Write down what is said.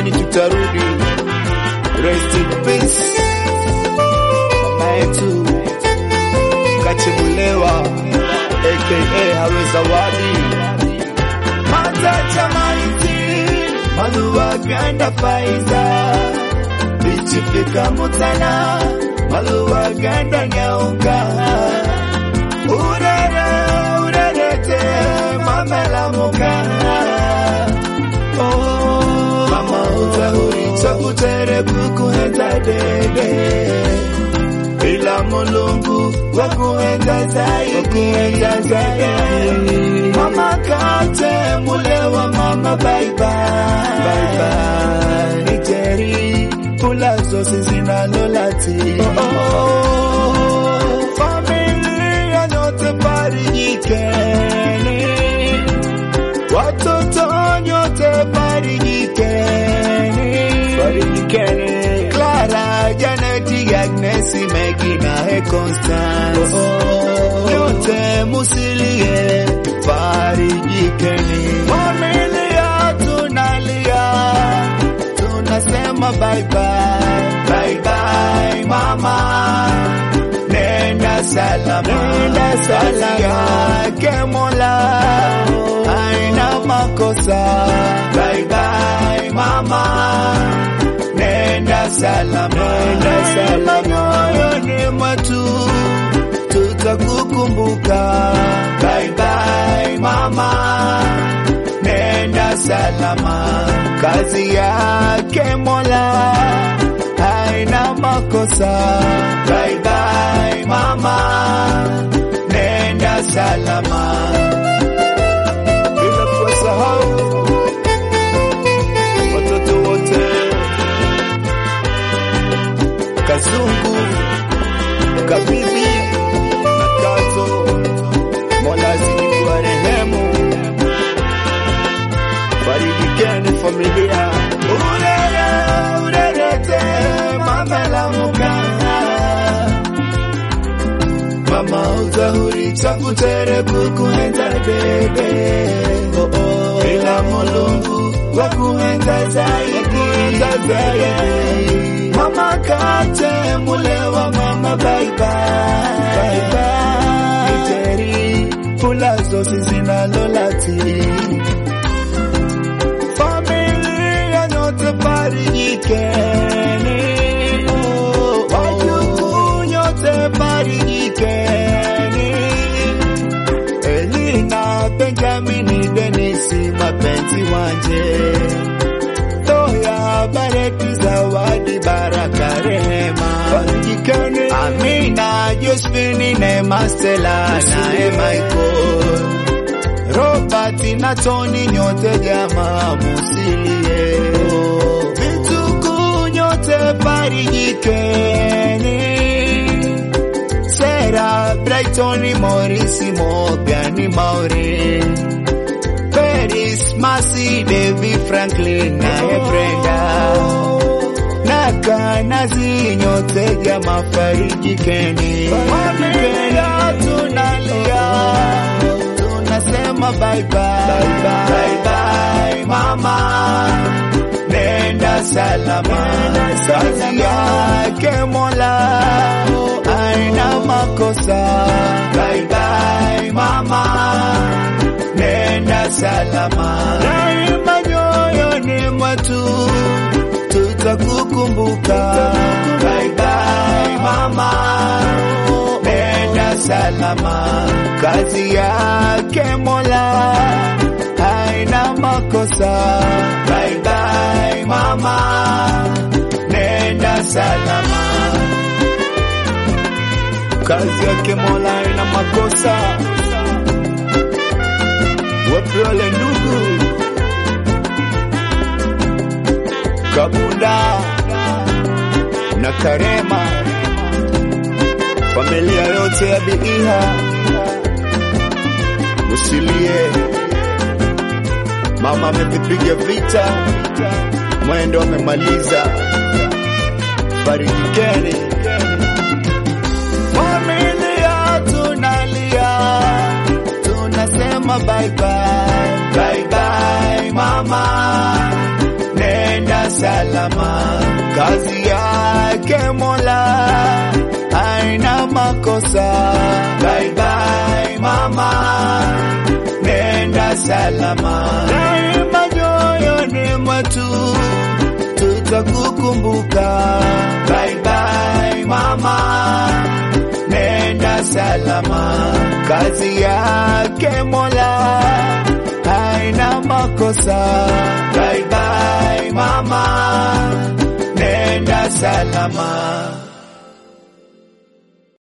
lakini tutarudi. Rest in peace mama yetu Kachemulewa aka Hawe Zawadi Matacha maiti Maluwa ganda faiza Bichifika mutana Maluwa ganda nyaunga Urere urerete Mamela mukana Oh Mama utahuri Chakutere kukuheta dede ila mulungu wakuenda zaidi mama kate mulewa mama bye bye bye bye nijeri pula zote zinalolati oh, oh, familia yote farijikeni watoto nyote farijikeni farijikeni Clara, Janet, Agnes, Maggie na he Constance nyote musilie farijikeni familia tunalia tunasema bye bye bye bye mama nenda salama nenda salama yake Mola haina makosa bye bye mama nenda salama nenda salama moyoni mwetu tutakukumbuka bye bye mama nenda salama kazi yake Mola haina makosa bye bye mama nenda salama bila kuwasahau watoto wote Kazungu, Kabibi na Kazo, Mola azidi kuwa rehemu, farijikeni familia. Urere urerete mamela mukana mama uzahuri chakutere kukuenza bebe oh, oh. ila mulungu wakuenza zaidi zaidi mama kate mulewa mama bye bye bye bye niteri pula zote zinalolati familia nyote farijikeni oh, wajukuu nyote farijikeni Elina Benjamini Denisi mapenzi wanje Toya Bareki Zawadi Baraka Rehema Farijikeni Amina Josephine Neema Stella naye Michael Robert na Tony nyote jamaa musilie Vituku nyote farijikeni Sarah Brighton Morris Morgan Mauri Paris Masi Devi Franklin naye Brenda Naka nazi nyote jamaa farijikeni Familia tunalia tunasema bye bye bye bye mama nenda salama kazi yake Mola aina makosa bye bye mama nenda salama daima nyoyoni mwetu tutakukumbuka bye bye mama nenda salama kazi yake Mola haina makosa bye bye mama nenda salama kazi yake Mola haina makosa wapi wale ndugu Kabunda na Karema familia yote ya Biiha usilie, mama amevipiga vita, mwendo amemaliza, farijikeni familia, tunalia tunasema bye bye bye bye mama, nenda kazi yake Mola haina makosa. Bye bye mama, nenda salama, daima nyoyoni mwetu tutakukumbuka. Bye bye mama, nenda salama, kazi yake Mola haina makosa. Bye bye mama, nenda salama.